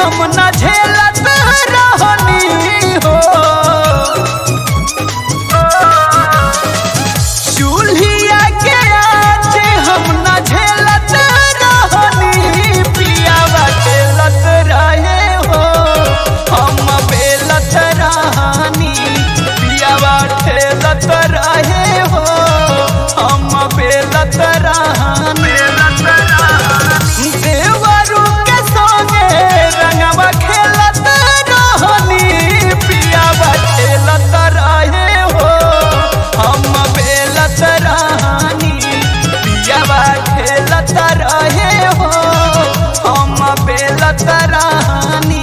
हम न झेलत रहनी हो चूल्हिया के आँच हम न झेलत रहनी पियावा झेलत रहे हो हम बेलत रहनी पियावा ठेलत रहे हो हम बेलत रहनी देवरू के संगे रंगवा खेलत रहनी पियावा खेलत रहे हो हम बेलत रहनी पियावा खेलत रहे हो हम बेलत रहनी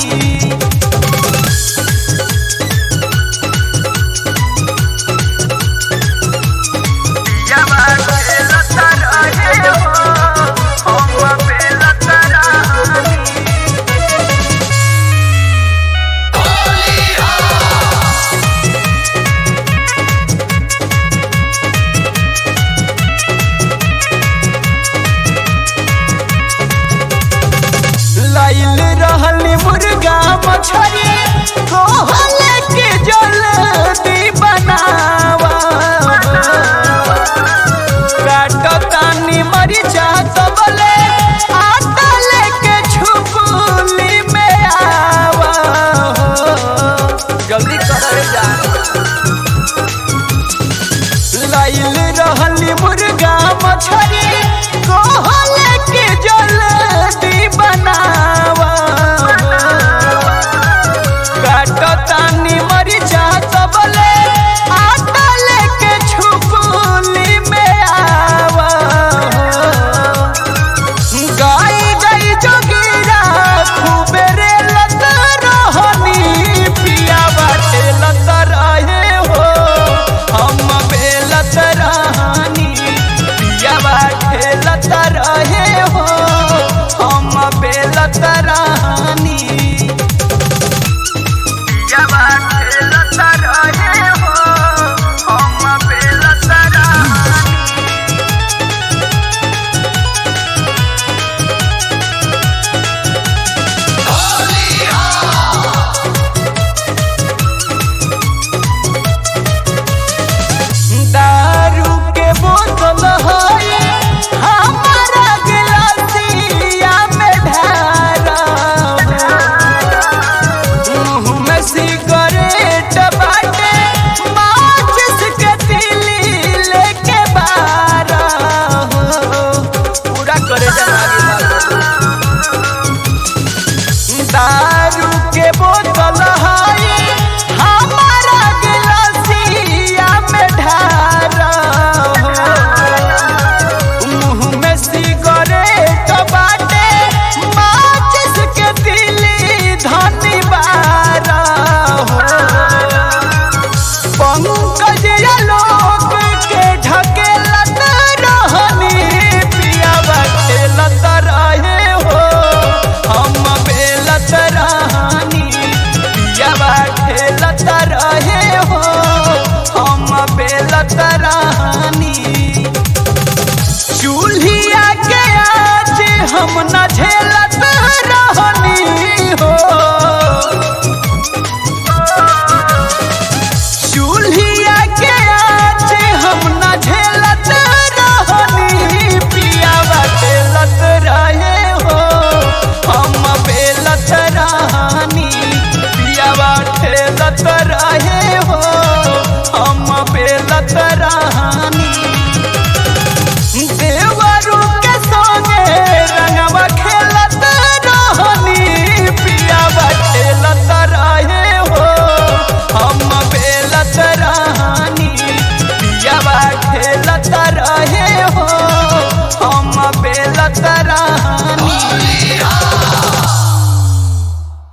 लाइल रहली मुर्गा मछरी कोहले के जल्दी बनावा काटतानी मरिचा तबले आटा लेके छुपुली में आवा जल्दी कर जा लाइल रहली मुर्गा मछरी कोहल